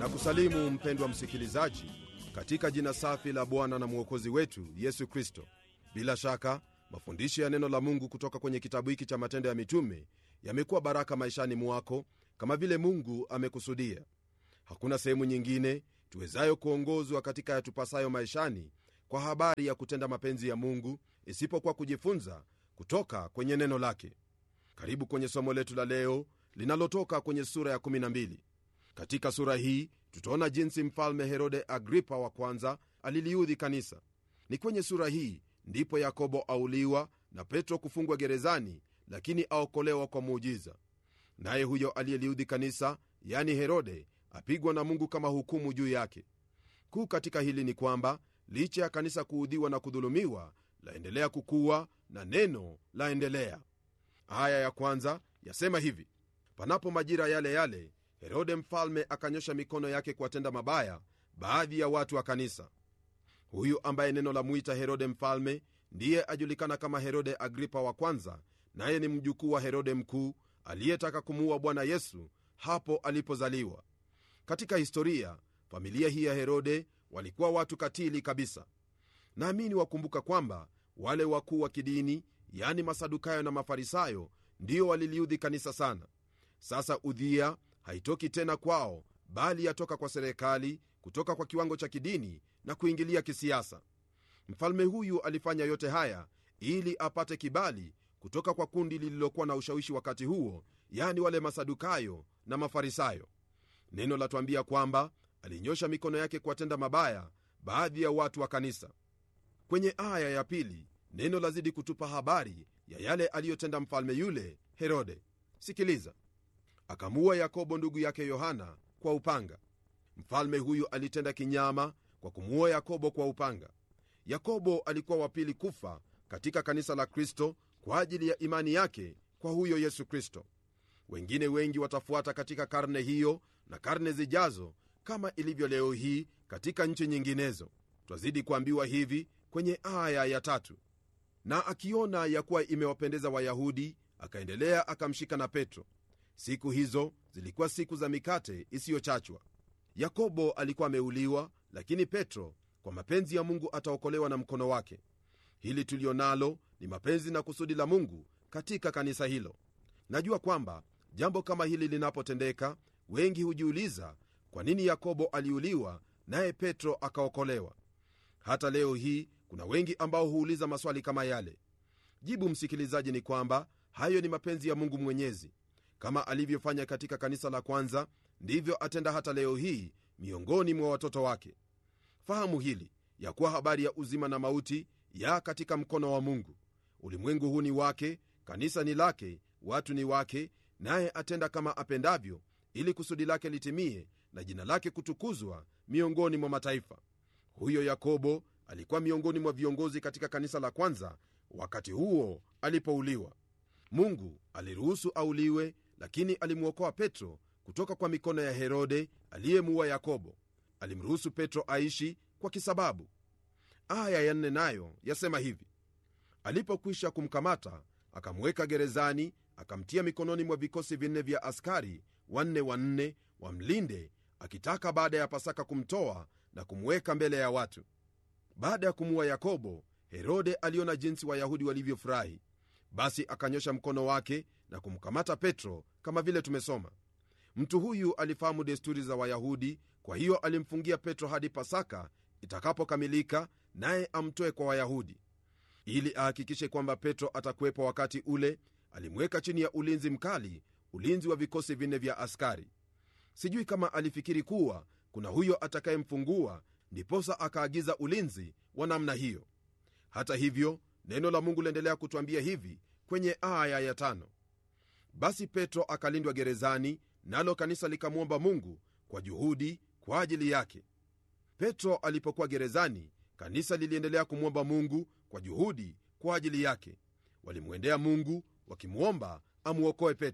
na kusalimu mpendwa msikilizaji katika jina safi la bwana na mwokozi wetu yesu kristo bila shaka mafundisho ya neno la mungu kutoka kwenye kitabu hiki cha matendo ya mitume yamekuwa baraka maishani mwako kama vile mungu amekusudia hakuna sehemu nyingine tuwezayo kuongozwa katika yatupasayo maishani kwa habari ya kutenda mapenzi ya mungu isipokuwa kujifunza kutoka kwenye neno lake karibu kwenye somo letu la leo linalotoka kwenye sura ya 12 katika sura hii tutaona jinsi mfalme herode agripa wa kwanza aliliudhi kanisa ni kwenye sura hii ndipo yakobo auliwa na petro kufungwa gerezani lakini aokolewa kwa muujiza naye huyo aliyeliudhi kanisa yani herode apigwa na mungu kama hukumu juu yake kuu katika hili ni kwamba licha ya kanisa kuudhiwa na kudhulumiwa laendelea kukuwa na neno laendelea aya ya kwanza yasema hivi panapo majira yale yale herode mfalme akanyosha mikono yake kuwatenda mabaya baadhi ya watu wa kanisa huyu ambaye neno la mwita herode mfalme ndiye ajulikana kama herode agripa wa kwanza naye ni mjukuu wa herode mkuu aliyetaka kumuua bwana yesu hapo alipozaliwa katika historia familia hii ya herode walikuwa watu katili kabisa naamini wakumbuka kwamba wale wakuu wa kidini yani masadukayo na mafarisayo ndio waliliudhi kanisa sana sasa udhia haitoki tena kwao bali yatoka kwa serikali kutoka kwa kiwango cha kidini na kuingilia kisiasa mfalme huyu alifanya yote haya ili apate kibali kutoka kwa kundi lililokuwa na ushawishi wakati huo yani wale masadukayo na mafarisayo neno latwambia kwamba alinyosha mikono yake kuwatenda mabaya baadhi ya watu wa kanisa kwenye aya ya pili neno lazidi kutupa habari ya yale aliyotenda mfalme yule herode sikiliza akamuua yakobo ndugu yake yohana kwa upanga mfalme huyu alitenda kinyama kwa kumuua yakobo kwa upanga yakobo alikuwa wa pili kufa katika kanisa la kristo kwa ajili ya imani yake kwa huyo yesu kristo wengine wengi watafuata katika karne hiyo na karne zijazo kama ilivyo leo hii katika nchi nyinginezo twazidi kuambiwa hivi kwenye aya ya tatu na akiona ya kuwa imewapendeza wayahudi akaendelea akamshika na petro siku hizo zilikuwa siku za mikate isiyochachwa yakobo alikuwa ameuliwa lakini petro kwa mapenzi ya mungu ataokolewa na mkono wake hili tulio nalo ni mapenzi na kusudi la mungu katika kanisa hilo najua kwamba jambo kama hili linapotendeka wengi hujiuliza kwa nini yakobo aliuliwa naye petro akaokolewa hata leo hii kuna wengi ambao huuliza maswali kama yale jibu msikilizaji ni kwamba hayo ni mapenzi ya mungu mwenyezi kama alivyofanya katika kanisa la kwanza ndivyo atenda hata leo hii miongoni mwa watoto wake fahamu hili ya kuwa habari ya uzima na mauti ya katika mkono wa mungu ulimwengu huu ni wake kanisa ni lake watu ni wake naye atenda kama apendavyo ili kusudi lake litimie na jina lake kutukuzwa miongoni mwa mataifa huyo yakobo alikuwa miongoni mwa viongozi katika kanisa la kwanza wakati huo alipouliwa mungu aliruhusu auliwe lakini alimwokoa petro kutoka kwa mikono ya herode aliyemuua yakobo alimruhusu petro aishi kwa kisababu aya ya nne nayo yasema hivi alipokwisha kumkamata akamweka gerezani akamtia mikononi mwa vikosi vinne vya askari wanne wanne wamlinde akitaka baada ya pasaka kumtoa na kumweka mbele ya watu baada ya kumuua yakobo herode aliona jinsi wayahudi walivyofurahi basi akanyosha mkono wake na kumkamata petro kama vile tumesoma mtu huyu alifahamu desturi za wayahudi kwa hiyo alimfungia petro hadi pasaka itakapokamilika naye amtoe kwa wayahudi ili ahakikishe kwamba petro atakuwepo wakati ule alimweka chini ya ulinzi mkali ulinzi wa vikosi vinne vya askari sijui kama alifikiri kuwa kuna huyo atakayemfungua ndiposa akaagiza ulinzi wa namna hiyo hata hivyo neno la mungu liendelea kutwambia hivi kwenye aya ya tano basi petro akalindwa gerezani nalo kanisa likamwomba mungu kwa juhudi kwa ajili yake petro alipokuwa gerezani kanisa liliendelea kumwomba mungu kwa juhudi kwa ajili yake walimwendea mungu wakimwomba amwokoe petro